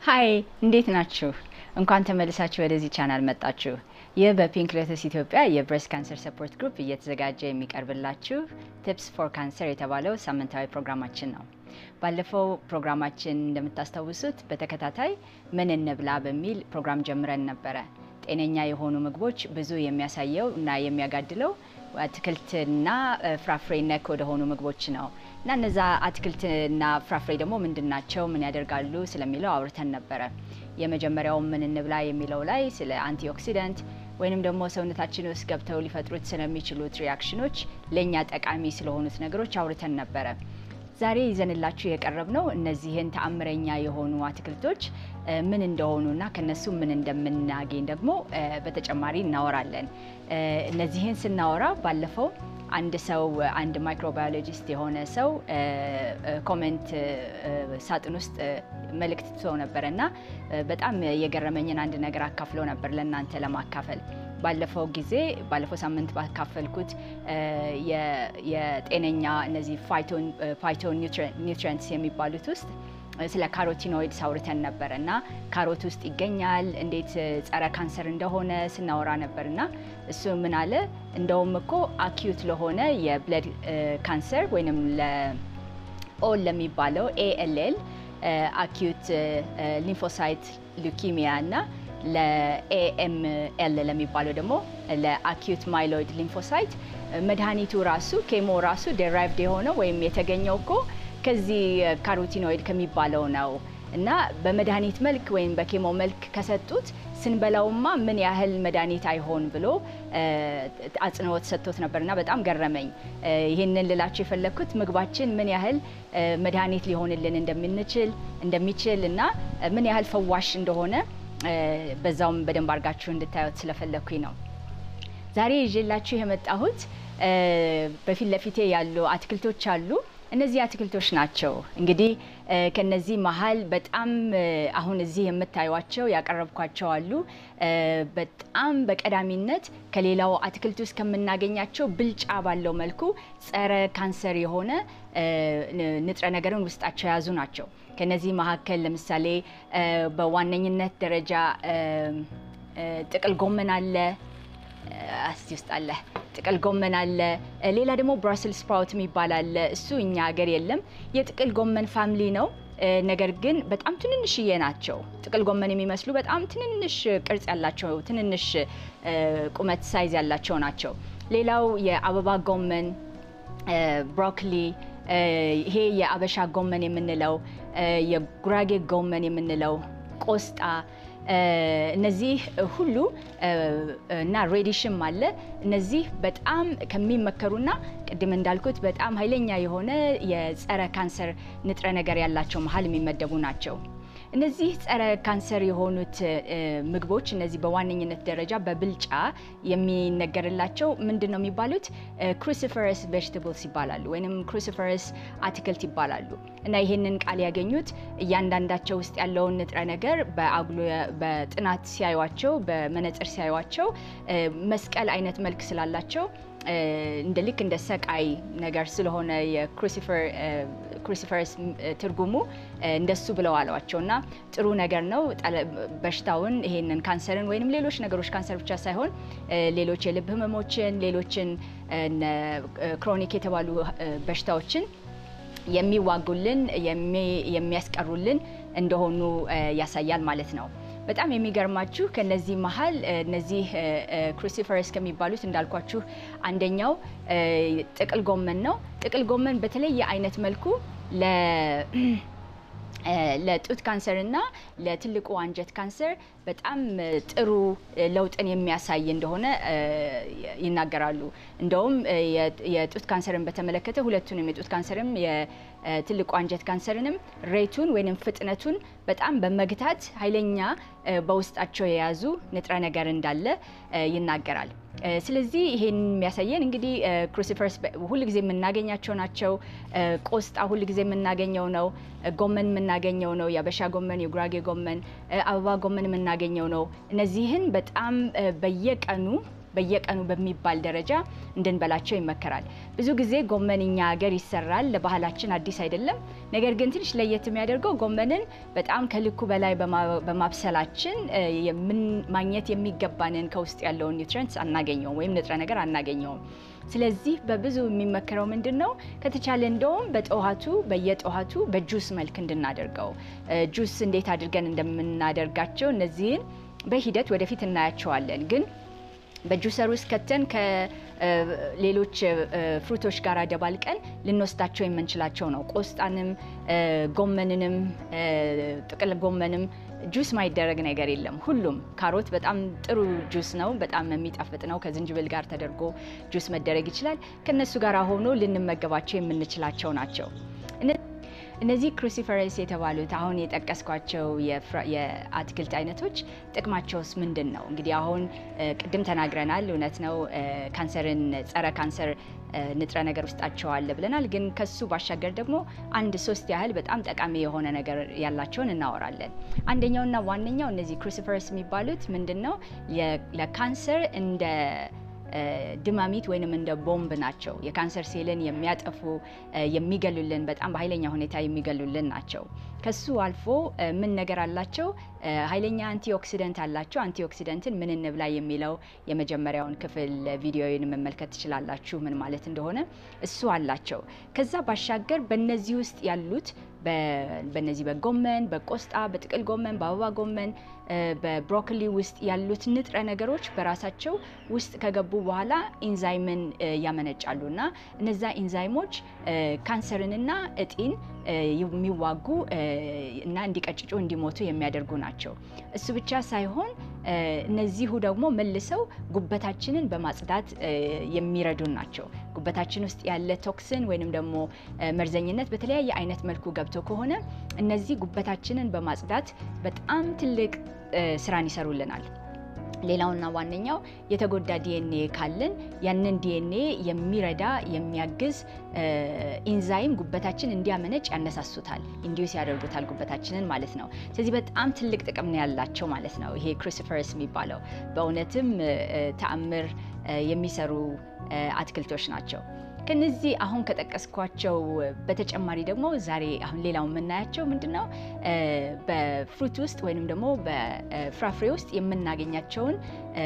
ሀይ እንዴት ናችሁ? እንኳን ተመልሳችሁ ወደዚህ ቻናል መጣችሁ። ይህ በፒንክ ሎተስ ኢትዮጵያ የብሬስት ካንሰር ሰፖርት ግሩፕ እየተዘጋጀ የሚቀርብላችሁ ቲፕስ ፎር ካንሰር የተባለው ሳምንታዊ ፕሮግራማችን ነው። ባለፈው ፕሮግራማችን እንደምታስታውሱት በተከታታይ ምን እንብላ በሚል ፕሮግራም ጀምረን ነበረ። ጤነኛ የሆኑ ምግቦች ብዙ የሚያሳየው እና የሚያጋድለው አትክልትና ፍራፍሬ ነክ ወደሆኑ ምግቦች ነው እና እነዛ አትክልትና ፍራፍሬ ደግሞ ምንድን ናቸው፣ ምን ያደርጋሉ ስለሚለው አውርተን ነበረ። የመጀመሪያው ምን እንብላ የሚለው ላይ ስለ አንቲኦክሲደንት ወይንም ደግሞ ሰውነታችን ውስጥ ገብተው ሊፈጥሩት ስለሚችሉት ሪያክሽኖች ለእኛ ጠቃሚ ስለሆኑት ነገሮች አውርተን ነበረ። ዛሬ ይዘንላችሁ የቀረብ ነው እነዚህን ተአምረኛ የሆኑ አትክልቶች ምን እንደሆኑና ከነሱ ምን እንደምናገኝ ደግሞ በተጨማሪ እናወራለን። እነዚህን ስናወራ ባለፈው አንድ ሰው አንድ ማይክሮባዮሎጂስት የሆነ ሰው ኮሜንት ሳጥን ውስጥ መልእክት ትቶ ነበረ እና በጣም የገረመኝን አንድ ነገር አካፍሎ ነበር ለእናንተ ለማካፈል ባለፈው ጊዜ ባለፈው ሳምንት ባካፈልኩት የጤነኛ እነዚህ ፋይቶ ኒውትሪንትስ የሚባሉት ውስጥ ስለ ካሮቲኖይድስ አውርተን ነበር እና ካሮት ውስጥ ይገኛል እንዴት ጸረ ካንሰር እንደሆነ ስናወራ ነበር እና እሱ ምን አለ እንደውም እኮ አኪዩት ለሆነ የብለድ ካንሰር ወይም ለኦል ለሚባለው ኤኤልኤል አኪዩት ሊምፎሳይት ሉኪሚያ እና ለኤኤምኤል ለሚባለው ደግሞ ለአኪዩት ማይሎይድ ሊምፎሳይት መድኃኒቱ ራሱ ኬሞ ራሱ ዴራይቭድ የሆነው ወይም የተገኘው እኮ ከዚህ ካሮቲኖይድ ከሚባለው ነው እና በመድኃኒት መልክ ወይም በኬሞ መልክ ከሰጡት ስንበላውማ ምን ያህል መድኃኒት አይሆን ብሎ አጽንኦት ሰጥቶት ነበርና በጣም ገረመኝ። ይህንን ልላችሁ የፈለግኩት ምግባችን ምን ያህል መድኃኒት ሊሆንልን እንደምንችል እንደሚችል እና ምን ያህል ፈዋሽ እንደሆነ በዛውም በደንብ አድርጋችሁ እንድታዩት ስለፈለግኩኝ ነው። ዛሬ ይዤላችሁ የመጣሁት በፊት ለፊቴ ያሉ አትክልቶች አሉ። እነዚህ አትክልቶች ናቸው። እንግዲህ ከነዚህ መሀል በጣም አሁን እዚህ የምታዩቸው ያቀረብኳቸው አሉ። በጣም በቀዳሚነት ከሌላው አትክልት ውስጥ ከምናገኛቸው ብልጫ ባለው መልኩ ጸረ ካንሰር የሆነ ንጥረ ነገርን ውስጣቸው የያዙ ናቸው። ከነዚህ መካከል ለምሳሌ በዋነኝነት ደረጃ ጥቅል ጎመን አለ አስቲ ውስጥ አለ ጥቅል ጎመን አለ። ሌላ ደግሞ ብራስል ስፕራውት የሚባል አለ። እሱ እኛ ሀገር የለም። የጥቅል ጎመን ፋሚሊ ነው። ነገር ግን በጣም ትንንሽዬ ናቸው። ጥቅል ጎመን የሚመስሉ በጣም ትንንሽ ቅርጽ ያላቸው ትንንሽ ቁመት ሳይዝ ያላቸው ናቸው። ሌላው የአበባ ጎመን፣ ብሮኮሊ፣ ይሄ የአበሻ ጎመን የምንለው፣ የጉራጌ ጎመን የምንለው፣ ቆስጣ እነዚህ ሁሉ እና ሬዲሽም አለ። እነዚህ በጣም ከሚመከሩና ቅድም እንዳልኩት በጣም ኃይለኛ የሆነ የጸረ ካንሰር ንጥረ ነገር ያላቸው መሀል የሚመደቡ ናቸው። እነዚህ ጸረ ካንሰር የሆኑት ምግቦች እነዚህ በዋነኝነት ደረጃ በብልጫ የሚነገርላቸው ምንድን ነው የሚባሉት? ክሩሲፈረስ ቬጅታብልስ ይባላሉ፣ ወይም ክሩሲፈረስ አትክልት ይባላሉ። እና ይህንን ቃል ያገኙት እያንዳንዳቸው ውስጥ ያለውን ንጥረ ነገር በአጉሎ በጥናት ሲያዩቸው፣ በመነጽር ሲያዩቸው መስቀል አይነት መልክ ስላላቸው እንደ ልክ እንደ ሰቃይ ነገር ስለሆነ የክሩሲፈርስ ትርጉሙ እንደሱ ብለው አሏቸው እና ጥሩ ነገር ነው። በሽታውን ይሄንን ካንሰርን ወይም ሌሎች ነገሮች ካንሰር ብቻ ሳይሆን ሌሎች የልብ ህመሞችን፣ ሌሎችን ክሮኒክ የተባሉ በሽታዎችን የሚዋጉልን የሚያስቀሩልን እንደሆኑ ያሳያል ማለት ነው። በጣም የሚገርማችሁ ከነዚህ መሀል እነዚህ ክሩሲፈረስ ከሚባሉት እንዳልኳችሁ አንደኛው ጥቅል ጎመን ነው። ጥቅል ጎመን በተለየ አይነት መልኩ ለጡት ካንሰር እና ለትልቁ አንጀት ካንሰር በጣም ጥሩ ለውጥን የሚያሳይ እንደሆነ ይናገራሉ። እንደውም የጡት ካንሰርን በተመለከተ ሁለቱንም የጡት ካንሰርም የትልቁ አንጀት ካንሰርንም ሬቱን ወይም ፍጥነቱን በጣም በመግታት ኃይለኛ በውስጣቸው የያዙ ንጥረ ነገር እንዳለ ይናገራል። ስለዚህ ይሄን የሚያሳየን እንግዲህ ክሩሲፈርስ ሁልጊዜ የምናገኛቸው ናቸው። ቆስጣ ሁልጊዜ የምናገኘው ነው። ጎመን የምናገኘው ነው። የአበሻ ጎመን፣ የጉራጌ ጎመን፣ አበባ ጎመን የምናገኘው ነው። እነዚህን በጣም በየቀኑ በየቀኑ በሚባል ደረጃ እንድንበላቸው ይመከራል። ብዙ ጊዜ ጎመን እኛ ሀገር ይሰራል፣ ለባህላችን አዲስ አይደለም። ነገር ግን ትንሽ ለየት የሚያደርገው ጎመንን በጣም ከልኩ በላይ በማብሰላችን ማግኘት የሚገባንን ከውስጥ ያለውን ኒውትሪንትስ አናገኘውም ወይም ንጥረ ነገር አናገኘውም። ስለዚህ በብዙ የሚመከረው ምንድን ነው? ከተቻለ እንደውም በጠዋቱ በየጠዋቱ በጁስ መልክ እንድናደርገው ጁስ እንዴት አድርገን እንደምናደርጋቸው እነዚህን በሂደት ወደፊት እናያቸዋለን። ግን በጁሰር ውስጥ ከተን ከሌሎች ፍሩቶች ጋር ደባልቀን ልንወስዳቸው የምንችላቸው ነው። ቆስጣንም፣ ጎመንንም፣ ጥቅል ጎመንም ጁስ ማይደረግ ነገር የለም። ሁሉም ካሮት በጣም ጥሩ ጁስ ነው፣ በጣም የሚጣፍጥ ነው። ከዝንጅብል ጋር ተደርጎ ጁስ መደረግ ይችላል። ከነሱ ጋር ሆኖ ልንመገባቸው የምንችላቸው ናቸው። እነዚህ ክሩሲፈረስ የተባሉት አሁን የጠቀስኳቸው የአትክልት አይነቶች ጥቅማቸውስ ምንድን ነው? እንግዲህ አሁን ቅድም ተናግረናል። እውነት ነው ካንሰርን ጸረ ካንሰር ንጥረ ነገር ውስጣቸው አለ ብለናል። ግን ከሱ ባሻገር ደግሞ አንድ ሶስት ያህል በጣም ጠቃሚ የሆነ ነገር ያላቸውን እናወራለን። አንደኛውና ዋነኛው እነዚህ ክሩሲፈረስ የሚባሉት ምንድን ነው ለካንሰር እንደ ድማሚት ወይንም እንደ ቦምብ ናቸው። የካንሰር ሴልን የሚያጠፉ የሚገሉልን፣ በጣም በኃይለኛ ሁኔታ የሚገሉልን ናቸው። ከሱ አልፎ ምን ነገር አላቸው? ኃይለኛ አንቲኦክሲደንት አላቸው። አንቲኦክሲደንትን ምን እንብላ የሚለው የመጀመሪያውን ክፍል ቪዲዮውን መመልከት ትችላላችሁ፣ ምን ማለት እንደሆነ እሱ አላቸው። ከዛ ባሻገር በነዚህ ውስጥ ያሉት በነዚህ በጎመን፣ በቆስጣ፣ በጥቅል ጎመን፣ በአበባ ጎመን፣ በብሮኮሊ ውስጥ ያሉት ንጥረ ነገሮች በራሳቸው ውስጥ ከገቡ በኋላ ኢንዛይምን ያመነጫሉ እና እነዛ ኢንዛይሞች ካንሰርንና እጢን የሚዋጉ እና እንዲቀጭጩ እንዲሞቱ የሚያደርጉ ናቸው። እሱ ብቻ ሳይሆን እነዚሁ ደግሞ መልሰው ጉበታችንን በማጽዳት የሚረዱን ናቸው። ጉበታችን ውስጥ ያለ ቶክስን ወይንም ደግሞ መርዘኝነት በተለያየ አይነት መልኩ ገብቶ ከሆነ እነዚህ ጉበታችንን በማጽዳት በጣም ትልቅ ስራን ይሰሩልናል። ሌላውና ዋነኛው የተጎዳ ዲኤንኤ ካለን ያንን ዲኤንኤ የሚረዳ የሚያግዝ ኢንዛይም ጉበታችን እንዲያመነጭ ያነሳሱታል፣ ኢንዲዩስ ያደርጉታል ጉበታችንን ማለት ነው። ስለዚህ በጣም ትልቅ ጥቅም ነው ያላቸው ማለት ነው። ይሄ ክሩሲፈረስ የሚባለው በእውነትም ተአምር የሚሰሩ አትክልቶች ናቸው። ከነዚህ አሁን ከጠቀስኳቸው በተጨማሪ ደግሞ ዛሬ አሁን ሌላው የምናያቸው ምንድነው በፍሩት ውስጥ ወይንም ደግሞ በፍራፍሬ ውስጥ የምናገኛቸውን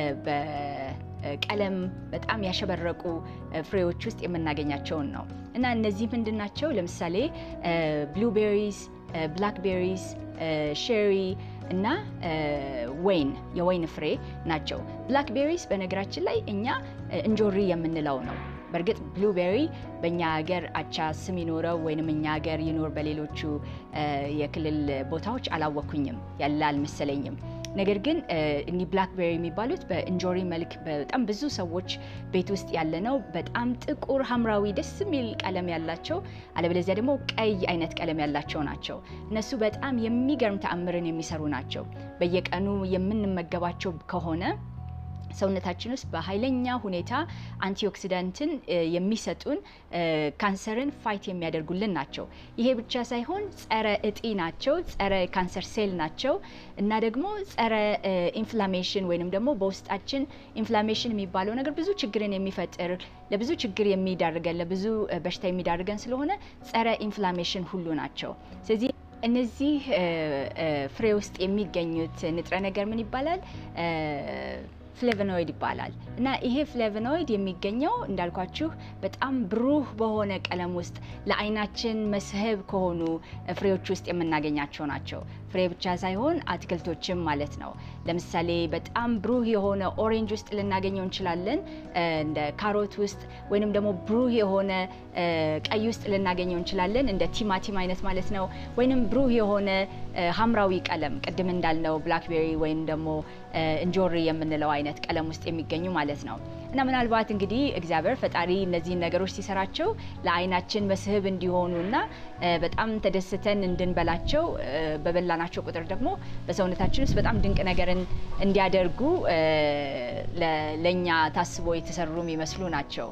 በቀለም በጣም ያሸበረቁ ፍሬዎች ውስጥ የምናገኛቸውን ነው እና እነዚህ ምንድን ናቸው? ለምሳሌ ብሉቤሪስ፣ ብላክቤሪስ፣ ሼሪ እና ወይን የወይን ፍሬ ናቸው። ብላክቤሪስ በነገራችን ላይ እኛ እንጆሪ የምንለው ነው። በእርግጥ ብሉቤሪ በእኛ ሀገር አቻ ስም ይኖረው ወይንም እኛ ሀገር ይኖር በሌሎቹ የክልል ቦታዎች አላወኩኝም ያለ አልመሰለኝም። ነገር ግን እኒ ብላክቤሪ የሚባሉት በእንጆሪ መልክ በጣም ብዙ ሰዎች ቤት ውስጥ ያለ ነው። በጣም ጥቁር ሐምራዊ ደስ የሚል ቀለም ያላቸው አለበለዚያ ደግሞ ቀይ አይነት ቀለም ያላቸው ናቸው። እነሱ በጣም የሚገርም ተአምርን የሚሰሩ ናቸው። በየቀኑ የምንመገባቸው ከሆነ ሰውነታችን ውስጥ በኃይለኛ ሁኔታ አንቲኦክሲዳንትን የሚሰጡን ካንሰርን ፋይት የሚያደርጉልን ናቸው። ይሄ ብቻ ሳይሆን ጸረ እጢ ናቸው፣ ጸረ ካንሰር ሴል ናቸው እና ደግሞ ጸረ ኢንፍላሜሽን ወይንም ደግሞ በውስጣችን ኢንፍላሜሽን የሚባለው ነገር ብዙ ችግርን የሚፈጥር ለብዙ ችግር የሚዳርገን ለብዙ በሽታ የሚዳርገን ስለሆነ ጸረ ኢንፍላሜሽን ሁሉ ናቸው። ስለዚህ እነዚህ ፍሬ ውስጥ የሚገኙት ንጥረ ነገር ምን ይባላል? ፍሌቨኖይድ ይባላል እና ይሄ ፍሌቨኖይድ የሚገኘው እንዳልኳችሁ በጣም ብሩህ በሆነ ቀለም ውስጥ ለዓይናችን መስህብ ከሆኑ ፍሬዎች ውስጥ የምናገኛቸው ናቸው። ፍሬ ብቻ ሳይሆን አትክልቶችም ማለት ነው። ለምሳሌ በጣም ብሩህ የሆነ ኦሬንጅ ውስጥ ልናገኘው እንችላለን፣ እንደ ካሮት ውስጥ ወይንም ደግሞ ብሩህ የሆነ ቀይ ውስጥ ልናገኘው እንችላለን፣ እንደ ቲማቲም አይነት ማለት ነው። ወይንም ብሩህ የሆነ ሐምራዊ ቀለም ቅድም እንዳልነው ብላክቤሪ ወይም ደግሞ እንጆሪ የምንለው አይነት ቀለም ውስጥ የሚገኙ ማለት ነው። እና ምናልባት እንግዲህ እግዚአብሔር ፈጣሪ እነዚህን ነገሮች ሲሰራቸው ለዓይናችን መስህብ እንዲሆኑ እና በጣም ተደስተን እንድንበላቸው በበላናቸው ቁጥር ደግሞ በሰውነታችን ውስጥ በጣም ድንቅ ነገርን እንዲያደርጉ ለእኛ ታስቦ የተሰሩ የሚመስሉ ናቸው።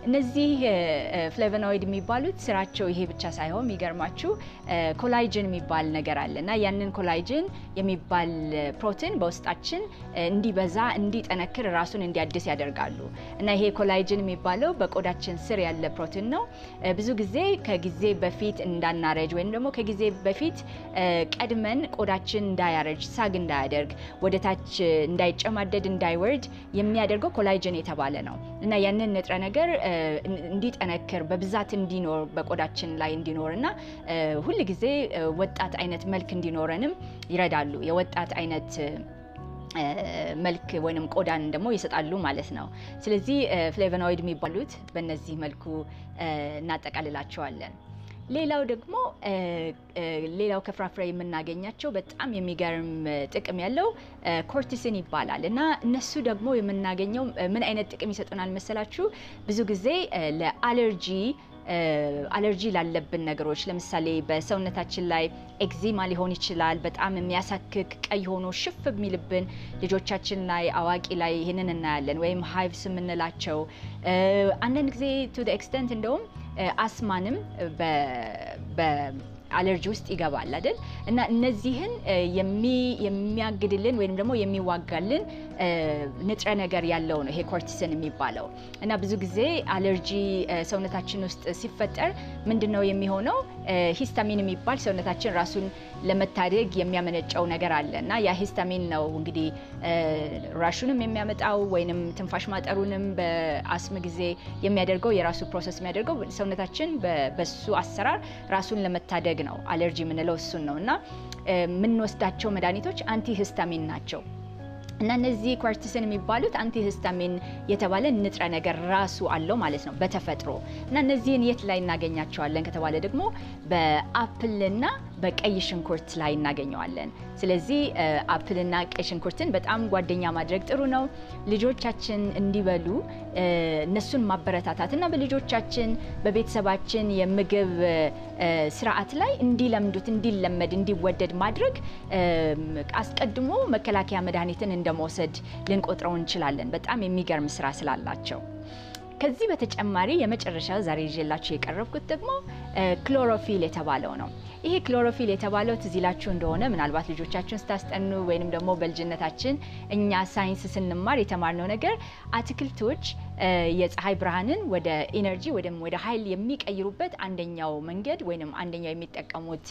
እነዚህ ፍሌቨኖይድ የሚባሉት ስራቸው ይሄ ብቻ ሳይሆን የሚገርማችሁ ኮላይጅን የሚባል ነገር አለ እና ያንን ኮላይጅን የሚባል ፕሮቲን በውስጣችን እንዲበዛ እንዲጠነክር ራሱን እንዲያድስ ያደርጋሉ እና ይሄ ኮላይጅን የሚባለው በቆዳችን ስር ያለ ፕሮቲን ነው። ብዙ ጊዜ ከጊዜ በፊት እንዳናረጅ ወይም ደግሞ ከጊዜ በፊት ቀድመን ቆዳችን እንዳያረጅ፣ ሳግ እንዳያደርግ፣ ወደ ታች እንዳይጨማደድ፣ እንዳይወርድ የሚያደርገው ኮላይጅን የተባለ ነው እና ያንን ንጥረ ነገር እንዲጠነክር በብዛት እንዲኖር በቆዳችን ላይ እንዲኖር እና ሁል ጊዜ ወጣት አይነት መልክ እንዲኖረንም ይረዳሉ። የወጣት አይነት መልክ ወይም ቆዳን ደግሞ ይሰጣሉ ማለት ነው። ስለዚህ ፍሌቨኖይድ የሚባሉት በእነዚህ መልኩ እናጠቃልላቸዋለን። ሌላው ደግሞ ሌላው ከፍራፍሬ የምናገኛቸው በጣም የሚገርም ጥቅም ያለው ኮርቲሲን ይባላል እና እነሱ ደግሞ የምናገኘው ምን አይነት ጥቅም ይሰጡናል መሰላችሁ? ብዙ ጊዜ ለአለርጂ አለርጂ ላለብን ነገሮች ለምሳሌ በሰውነታችን ላይ ኤግዚማ ሊሆን ይችላል። በጣም የሚያሳክክ ቀይ ሆኖ ሽፍ የሚልብን ልጆቻችን ላይ አዋቂ ላይ ይህንን እናያለን። ወይም ሃይቭስ የምንላቸው አንዳንድ ጊዜ ቱ ኤክስተንት እንደውም አስማንም በአለርጂ ውስጥ ይገባል አይደል? እና እነዚህን የሚያግድልን ወይም ደግሞ የሚዋጋልን ንጥረ ነገር ያለው ነው ይሄ ኮርቲስን የሚባለው እና ብዙ ጊዜ አለርጂ ሰውነታችን ውስጥ ሲፈጠር ምንድን ነው የሚሆነው? ሂስታሚን የሚባል ሰውነታችን ራሱን ለመታደግ የሚያመነጨው ነገር አለ እና ያ ሂስታሚን ነው እንግዲህ ራሹንም የሚያመጣው ወይንም ትንፋሽ ማጠሩንም በአስም ጊዜ የሚያደርገው የራሱ ፕሮሰስ የሚያደርገው ሰውነታችን በሱ አሰራር ራሱን ለመታደግ ነው። አለርጂ የምንለው እሱን ነው እና የምንወስዳቸው መድኃኒቶች አንቲ ሂስታሚን ናቸው። እና እነዚህ ኮርቲስን የሚባሉት አንቲሂስታሚን የተባለ ንጥረ ነገር ራሱ አለው ማለት ነው በተፈጥሮ። እና እነዚህን የት ላይ እናገኛቸዋለን ከተባለ ደግሞ በአፕልና በቀይ ሽንኩርት ላይ እናገኘዋለን። ስለዚህ አፕልና ቀይ ሽንኩርትን በጣም ጓደኛ ማድረግ ጥሩ ነው። ልጆቻችን እንዲበሉ እነሱን ማበረታታት እና በልጆቻችን በቤተሰባችን የምግብ ስርዓት ላይ እንዲለምዱት፣ እንዲለመድ፣ እንዲወደድ ማድረግ አስቀድሞ መከላከያ መድኃኒትን እንደመውሰድ ልንቆጥረው እንችላለን። በጣም የሚገርም ስራ ስላላቸው። ከዚህ በተጨማሪ የመጨረሻ ዛሬ ይዤላችሁ የቀረብኩት ደግሞ ክሎሮፊል የተባለው ነው። ይሄ ክሎሮፊል የተባለው ትዝ ይላችሁ እንደሆነ ምናልባት ልጆቻችሁን ስታስጠኑ ወይንም ደግሞ በልጅነታችን እኛ ሳይንስ ስንማር የተማርነው ነገር አትክልቶች የፀሐይ ብርሃንን ወደ ኢነርጂ ወይም ወደ ኃይል የሚቀይሩበት አንደኛው መንገድ ወይም አንደኛው የሚጠቀሙት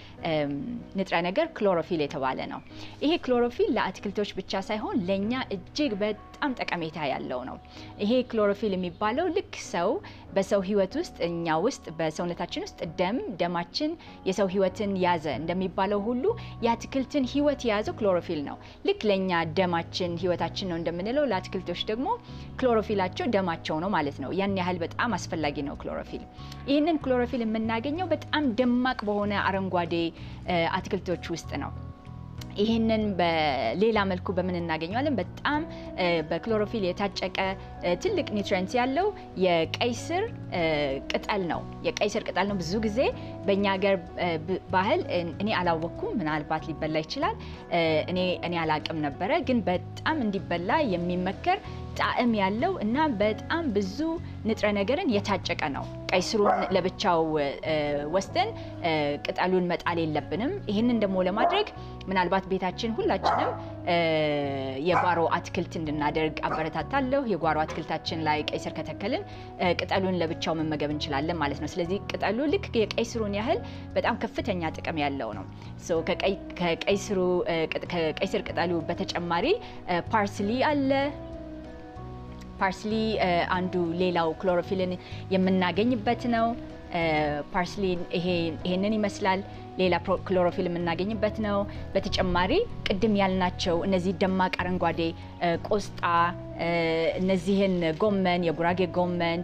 ንጥረ ነገር ክሎሮፊል የተባለ ነው። ይሄ ክሎሮፊል ለአትክልቶች ብቻ ሳይሆን ለእኛ እጅግ በጣም ጠቀሜታ ያለው ነው። ይሄ ክሎሮፊል የሚባለው ልክ ሰው በሰው ሕይወት ውስጥ እኛ ውስጥ በሰውነታችን ውስጥ ደም ደማችን የሰው ሕይወትን ያዘ እንደሚባለው ሁሉ የአትክልትን ሕይወት የያዘው ክሎሮፊል ነው። ልክ ለእኛ ደማችን ሕይወታችን ነው እንደምንለው ለአትክልቶች ደግሞ ክሎሮፊላቸው ደማቸው ነው ማለት ነው። ያን ያህል በጣም አስፈላጊ ነው ክሎሮፊል። ይህንን ክሎሮፊል የምናገኘው በጣም ደማቅ በሆነ አረንጓዴ አትክልቶች ውስጥ ነው። ይህንን በሌላ መልኩ በምን እናገኘዋለን? በጣም በክሎሮፊል የታጨቀ ትልቅ ኒውትሪንት ያለው የቀይ ስር ቅጠል ነው። የቀይ ስር ቅጠል ነው። ብዙ ጊዜ በእኛ ሀገር ባህል እኔ አላወቅኩም፣ ምናልባት ሊበላ ይችላል። እኔ እኔ አላቅም ነበረ፣ ግን በጣም እንዲበላ የሚመከር ጣዕም ያለው እና በጣም ብዙ ንጥረ ነገርን የታጨቀ ነው። ቀይ ስሩን ለብቻው ወስደን ቅጠሉን መጣል የለብንም። ይህንን ደግሞ ለማድረግ ምናልባት ቤታችን ሁላችንም የጓሮ አትክልት እንድናደርግ አበረታታለሁ። የጓሮ አትክልታችን ላይ ቀይ ስር ከተከልን ቅጠሉን ለብቻው መመገብ እንችላለን ማለት ነው። ስለዚህ ቅጠሉ ልክ የቀይ ስሩን ያህል በጣም ከፍተኛ ጥቅም ያለው ነው። ከቀይ ስር ቅጠሉ በተጨማሪ ፓርስሊ አለ። ፓርስሊ አንዱ ሌላው ክሎሮፊልን የምናገኝበት ነው። ፓርስሊ ይሄንን ይመስላል። ሌላ ክሎሮፊል የምናገኝበት ነው። በተጨማሪ ቅድም ያልናቸው እነዚህ ደማቅ አረንጓዴ ቆስጣ፣ እነዚህን ጎመን፣ የጉራጌ ጎመን፣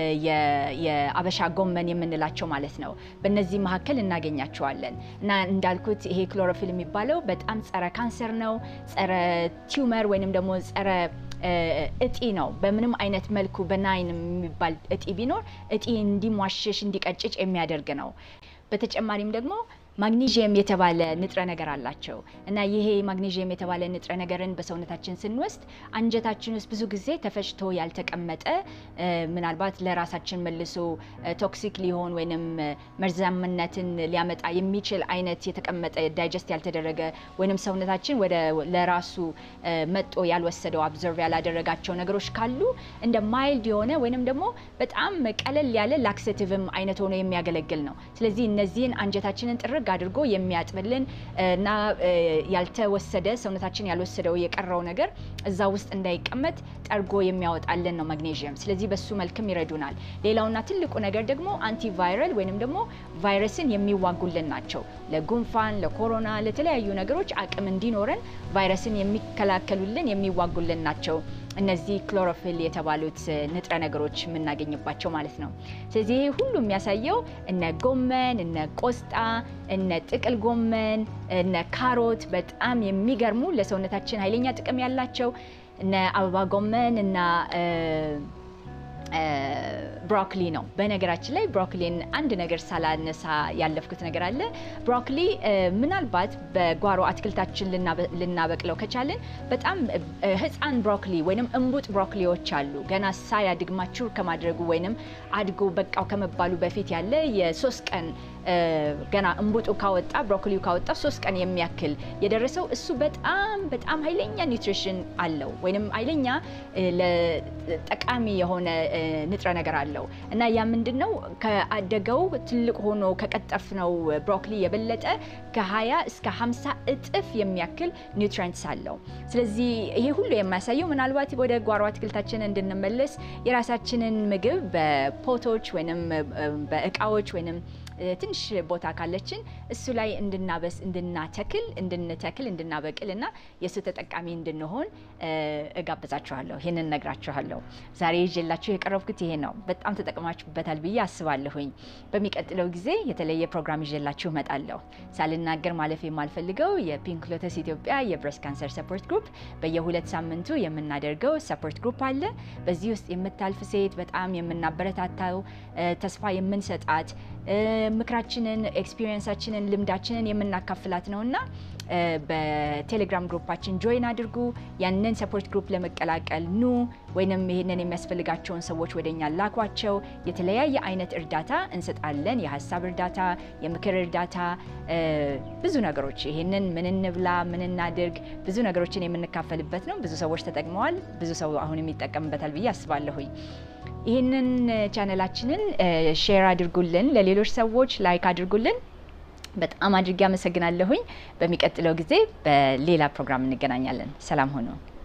የአበሻ ጎመን የምንላቸው ማለት ነው። በእነዚህ መካከል እናገኛቸዋለን እና እንዳልኩት ይሄ ክሎሮፊል የሚባለው በጣም ጸረ ካንሰር ነው። ጸረ ቲዩመር ወይንም ደግሞ ጸረ እጢ ነው። በምንም አይነት መልኩ በናይን የሚባል እጢ ቢኖር እጢ እንዲሟሸሽ እንዲቀጭጭ የሚያደርግ ነው። በተጨማሪም ደግሞ ማግኒዥየም የተባለ ንጥረ ነገር አላቸው እና ይሄ ማግኒዥየም የተባለ ንጥረ ነገርን በሰውነታችን ስንወስድ አንጀታችን ውስጥ ብዙ ጊዜ ተፈጭቶ ያልተቀመጠ ምናልባት ለራሳችን መልሶ ቶክሲክ ሊሆን ወይም መርዛምነትን ሊያመጣ የሚችል አይነት የተቀመጠ ዳይጀስት ያልተደረገ ወይም ሰውነታችን ወደ ለራሱ መጦ ያልወሰደው አብዘርቭ ያላደረጋቸው ነገሮች ካሉ እንደ ማይልድ የሆነ ወይንም ደግሞ በጣም ቀለል ያለ ላክሴቲቭም አይነት ሆኖ የሚያገለግል ነው። ስለዚህ እነዚህን አንጀታችንን ጥርግ አድርጎ የሚያጥብልን እና ያልተወሰደ ሰውነታችን ያልወሰደው የቀረው ነገር እዛ ውስጥ እንዳይቀመጥ ጠርጎ የሚያወጣልን ነው ማግኔዥየም። ስለዚህ በሱ መልክም ይረዱናል። ሌላውና ትልቁ ነገር ደግሞ አንቲቫይረል ወይንም ደግሞ ቫይረስን የሚዋጉልን ናቸው። ለጉንፋን፣ ለኮሮና፣ ለተለያዩ ነገሮች አቅም እንዲኖረን ቫይረስን የሚከላከሉልን የሚዋጉልን ናቸው። እነዚህ ክሎሮፊል የተባሉት ንጥረ ነገሮች የምናገኝባቸው ማለት ነው። ስለዚህ ይሄ ሁሉ የሚያሳየው እነ ጎመን፣ እነ ቆስጣ፣ እነ ጥቅል ጎመን፣ እነ ካሮት በጣም የሚገርሙ ለሰውነታችን ኃይለኛ ጥቅም ያላቸው እነ አበባ ጎመን እና ብሮኮሊ ነው። በነገራችን ላይ ብሮኮሊን አንድ ነገር ሳላነሳ ያለፍኩት ነገር አለ። ብሮኮሊ ምናልባት በጓሮ አትክልታችን ልናበቅለው ከቻልን በጣም ሕፃን ብሮኮሊ ወይም እንቡጥ ብሮኮሊዎች አሉ። ገና ሳያድግ ማቹር ከማድረጉ ወይም አድጎ በቃው ከመባሉ በፊት ያለ የሶስት ቀን ገና እንቡጡ ካወጣ ብሮኮሊው ካወጣ ሶስት ቀን የሚያክል የደረሰው እሱ በጣም በጣም ኃይለኛ ኒውትሪሽን አለው ወይም ኃይለኛ ጠቃሚ የሆነ ንጥረ ነገር አለው እና ያ ምንድን ነው ከአደገው ትልቅ ሆኖ ከቀጠፍነው ብሮኮሊ የበለጠ ከ20 እስከ 50 እጥፍ የሚያክል ኒውትሪንትስ አለው። ስለዚህ ይሄ ሁሉ የሚያሳየው ምናልባት ወደ ጓሮ አትክልታችን እንድንመለስ የራሳችንን ምግብ በፖቶች ወይም በእቃዎች ወይም ትንሽ ቦታ ካለችን እሱ ላይ እንድናበስ እንድናተክል እንድንተክል እንድናበቅል እና የእሱ ተጠቃሚ እንድንሆን እጋብዛችኋለሁ። ይህንን ነግራችኋለሁ። ዛሬ ይዤላችሁ የቀረብኩት ይሄ ነው። በጣም ተጠቅማችሁበታል ብዬ አስባለሁኝ። በሚቀጥለው ጊዜ የተለየ ፕሮግራም ይዤላችሁ እመጣለሁ። ሳልናገር ማለፍ የማልፈልገው የፒንክ ሎተስ ኢትዮጵያ የብሬስት ካንሰር ሰፖርት ግሩፕ በየሁለት ሳምንቱ የምናደርገው ሰፖርት ግሩፕ አለ። በዚህ ውስጥ የምታልፍ ሴት በጣም የምናበረታታው ተስፋ የምንሰጣት ምክራችንን፣ ኤክስፒሪየንሳችንን፣ ልምዳችንን የምናካፍላት ነው እና በቴሌግራም ግሩፓችን ጆይን አድርጉ። ያንን ሰፖርት ግሩፕ ለመቀላቀል ኑ፣ ወይንም ይህንን የሚያስፈልጋቸውን ሰዎች ወደኛ ላኳቸው። የተለያየ አይነት እርዳታ እንሰጣለን። የሀሳብ እርዳታ፣ የምክር እርዳታ፣ ብዙ ነገሮች ይህንን ምን እንብላ፣ ምን እናድርግ፣ ብዙ ነገሮችን የምንካፈልበት ነው። ብዙ ሰዎች ተጠቅመዋል። ብዙ ሰው አሁንም ይጠቀምበታል ብዬ አስባለሁኝ። ይህንን ቻነላችንን ሼር አድርጉልን፣ ለሌሎች ሰዎች ላይክ አድርጉልን። በጣም አድርጌ አመሰግናለሁኝ። በሚቀጥለው ጊዜ በሌላ ፕሮግራም እንገናኛለን። ሰላም ሆኖ